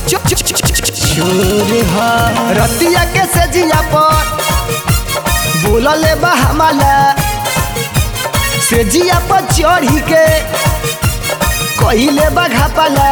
चोर ह रतिया के से जिया पर बोलले बा हमाला से जिया पर चढ़ी के कहिले बा घापाला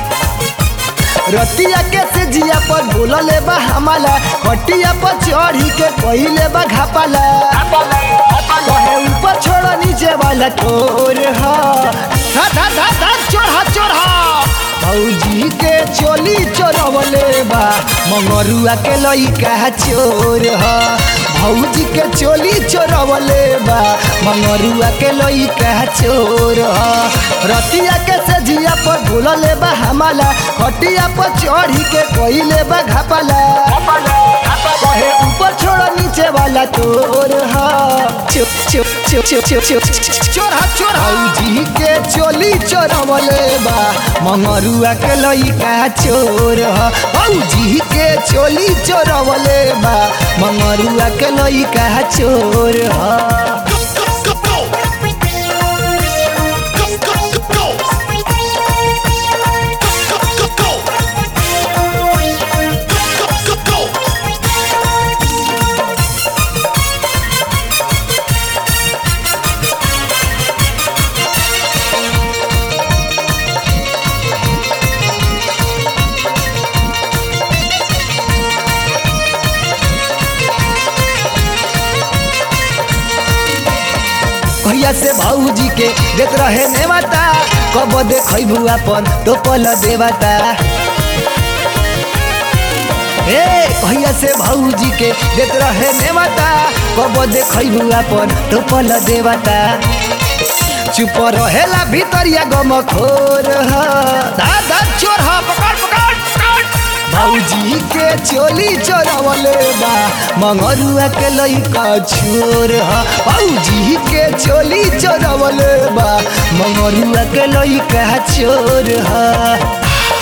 रतिया के से जिया पर बोलले बा हमाला खटिया पर चढ़ी के कहिले बा घापाला कहे ऊपर छोड़ नीचे वाला चोर ह धा धा धा धा चोरहा चोरहा भौजी के चोली चोरवले बा मंगरुआ के लइका चोर ह भौजी के चोली चोरवले बा मंगरुआ के लइका चोर ह रतिया के से जिया पर भूलले बा हमाला खटिया पर चढ़ी के कइले बा घापाला कहे ऊपर छोड़ नीचे वाला चोर ह चो चो चो चो चो चो चोर ह चोर भौजी के चोली चोरवले बा मंगरुआ के लइका चोर ह भौजी के चोली चोरवले बा मंगरुआ के लइका चोर ह भैया से भाऊजी के देख रहे नेवता कब देखबू अपन तो पल देवता ए भैया से भाऊजी के देख रहे नेवता कब देखबू अपन तो पल देवता चुप रहेला भीतरिया गम खोर ह दादा चोर ह पकड़ पकड़ पकड़ भौजी के चोली चोरवले बा मंगरुआ के लइका छोर ह भौजी के चोली चोरवले बा मंगरुआ के लइका चोर ह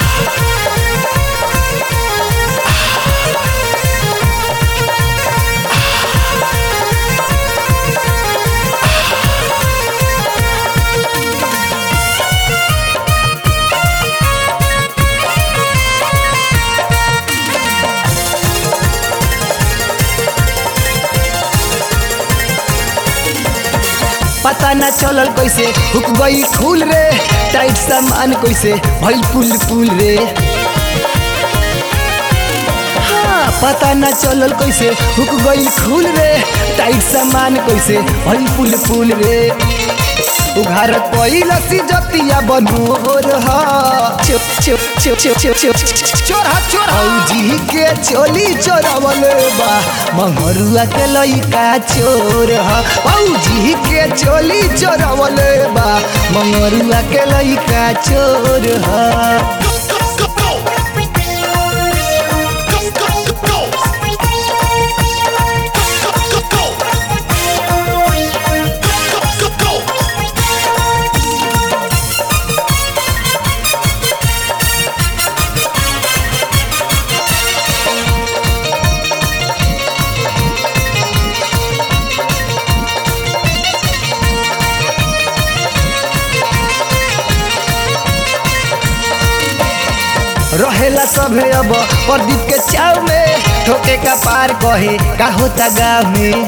पता न चलल कैसे हुक गई फूल रे टाइट सामान कैसे भइल पुल पुल रे हाँ, पता न चलल कैसे हुक गई फूल रे टाइट सामान कैसे भइल पुल पुल रे उघार पहिला सी जतिया बनोर ह चो चो चो चो चो चो चोरा चोरा औजी के चोली चोरवले बा मंगरुआ के लइका चोर ह औजी के चोली चोरवले बा मंगरुआ के लइका चोर ह रहेला सभे अब प्रदीप के चाव में ठोके का पार कहे का होता गाँव में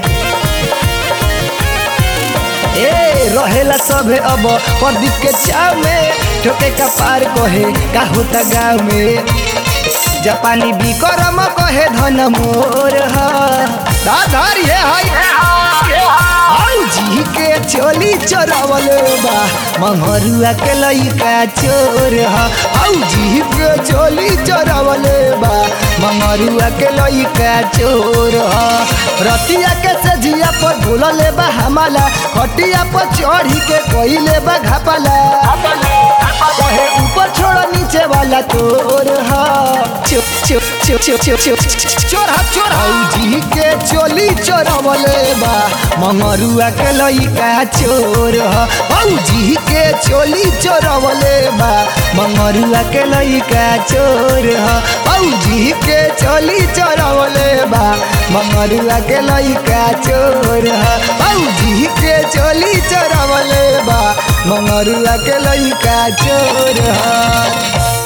ए रहेला सभे अब प्रदीप के चाव में ठोके का पार कहे का होता गाँव में जापानी बिक्रम कहे धन मोर ह दाधार ये है जी के चोली चोरवल बा मंगरुआ के लइका चोर ह जी के चोली चोरवल बा मंगरुआ के लइका चोर ह रतिया के से जिया पर भूलले बा हमाला खटिया पर चढ़ी के कइले बा घापाला कहे ऊपर छोड़ नीचे वाला तोर ह चो चो चो चो चो चो चोरा चोरा जी के चोली चोरवले बा मंगरुआ के लइका चोर ह भौजी के चोली चोरवले बा मंगरुआ के लइका चोर ह भौजी के चोली चोरवले बा मंगरुआ के लइका चोर ह भौजी के चोली चोरवले बा मंगरुआ के लइका चोर ह